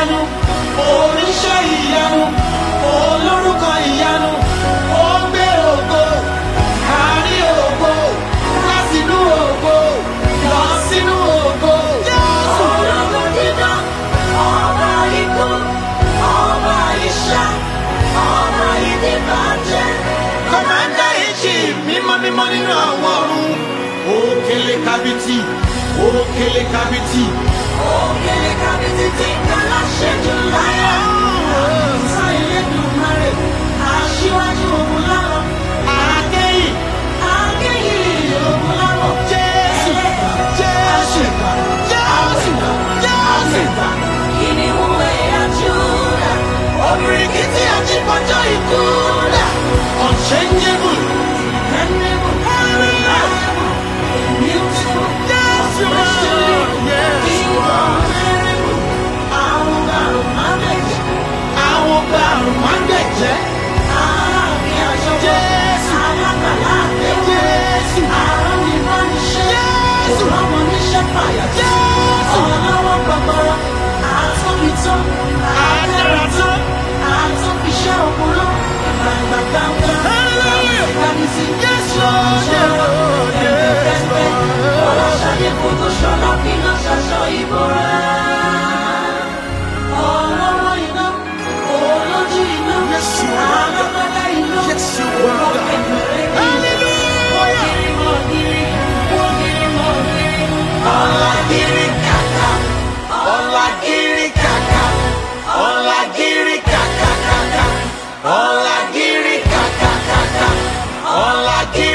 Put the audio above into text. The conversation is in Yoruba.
ìyanu oníṣẹ́ ìyanu olórúkọ ìyanu ó gbé ògo kárí ògo látinú ògo lọ sínú ògo. Jésù. Ológun dídán, ọba ikú, ọba ìṣá, ọba ìdìbàjẹ́. Kọ̀mándà ìjì mímọ́ mímọ́ nínú àwọn ọ̀run. Òkèlè kábítì, òkèlè kábítì. Òkèlè kábítì tí ń ká láṣẹjù láyà. Àkùsà Elédùmarè, aṣíwájú ogun lárọ̀. Àkẹ́yìn, Akẹ́yìn ogun lárọ̀. Jésù, Jésù, Jésù, Jésù. Kìnìún ẹ̀yà Júdà. Òbìrìkìtì àjípọ̀jọ́ ikú dà. Unchangeable, dependable, unreliable, Beautiful. Jésù. Yes. Àwọn ọ̀gá manage. Àwọn ọgbà àrùn máa ń gbẹ̀jẹ́. Ààfin àjọpọ̀. Jésù. Alágbàlá àdéhùn. Jésù. Àrùn ìbániṣẹ́. Jésù. Ìrọ̀mọ̀ níṣẹ́ fàyà. Jésù. Ọlọ́wọ́ gbọgbọrọ. Àtúnbi tán. Àdára tán. Àtúnfiṣẹ́ òkúrọ́. Gbàgbà gbàgbà. Hallelujah. Ìgbàmísí. Yes, Lord. Ṣọ́ṣọ́. Yeah. Ẹ̀mí fẹ́fẹ́. Ọlọ́ṣadé fòtò ṣọlá finá ṣaṣọ ìbora. Ọlọ́rọ̀ iná. Olójú iná. Yes, you are. Alágbádá iná. Yes, you are. Ọlágírí kàkà, ọlágírí kàkà, ọlágírí kàkà kàkà, ọlágírí kàkà kàkà, ọlágírí.